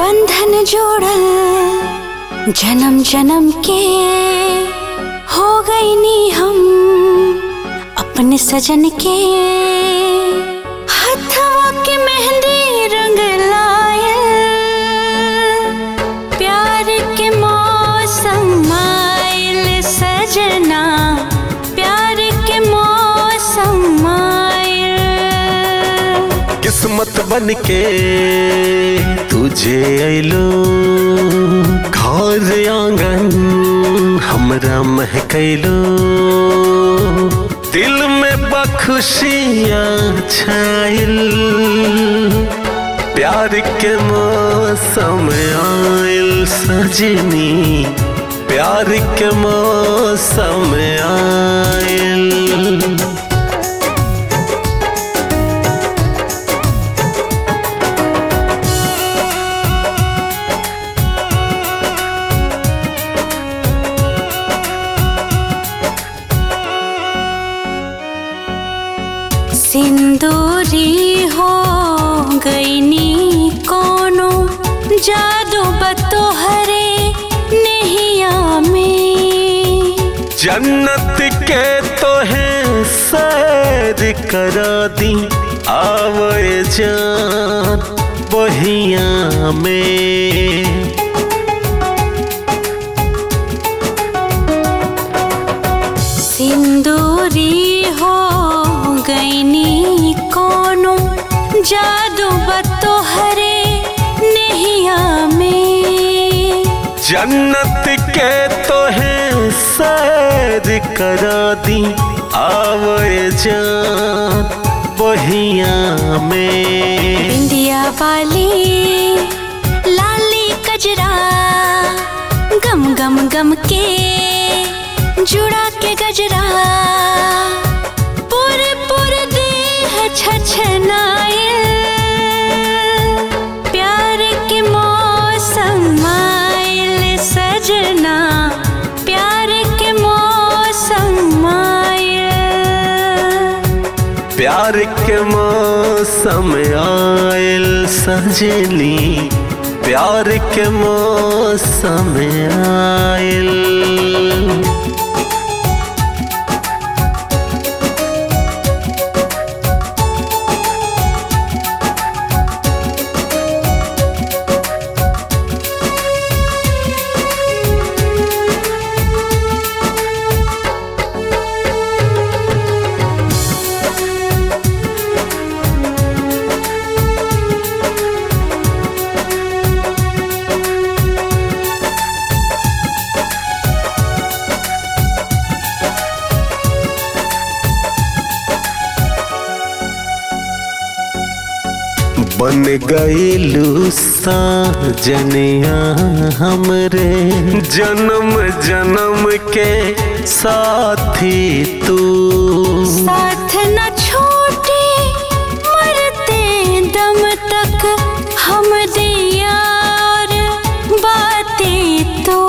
बंधन जोड़ल जन्म जन्म के हो गई नी हम अपने सजन के हथवा के मेहंदी रंग लायल प्यार के मौसम आयल सजना प्यार के मौसम आयल किस्मत बन के तुझे अलो घर आंगन हमरा महकैलो दिल में बखुशियाँ छाइल प्यार के मौसम आयल सजनी प्यार के मौसम आयल सिंदूरी हो गई नी कोनो जादू बतोहरे नैया में जन्नत के तो है सैर करा दी आवे जान बहिया में सिंदूरी हो गई नी कोनो जादू बतोहरे नैया में जन्नत के तो है सैर करा दी आवे जान बहिया में बिंदिया वाली लाली कजरा गम गम गम के जुड़ा के गजरा पूरे पूरे देह छछनाए प्यार के मौसम आयल सजना प्यार के मौसम आयल प्यार के मौसम आयल सजनी प्यार के मौसम आयल बन गईलू साजनिया हमरे जन्म जन्म के साथी तू साथ न छोटे मरते दम तक हम दिया और बातें तो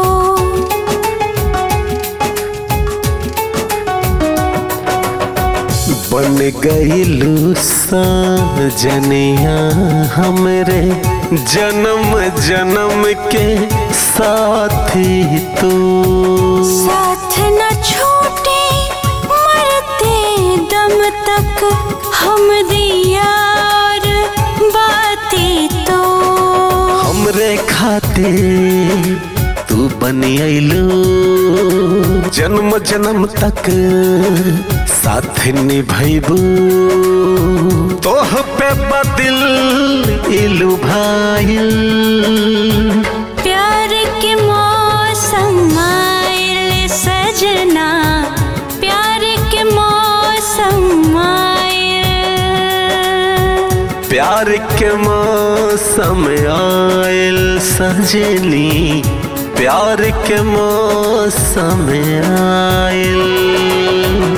बन गईलू साजनिया हमरे जन्म जन्म के साथी तू साथ न छोटे मरते दम तक हम दिया और बातें तो हमरे खातिर तू बनी अइलू जन्म जन्म तक साथ निभैबू तोह पे बदिल इलू भाईल प्यार के मौसम आयल सजना प्यार के मौसम आयल प्यार के मौसम आयल सजनी प्यार के मौसम आयल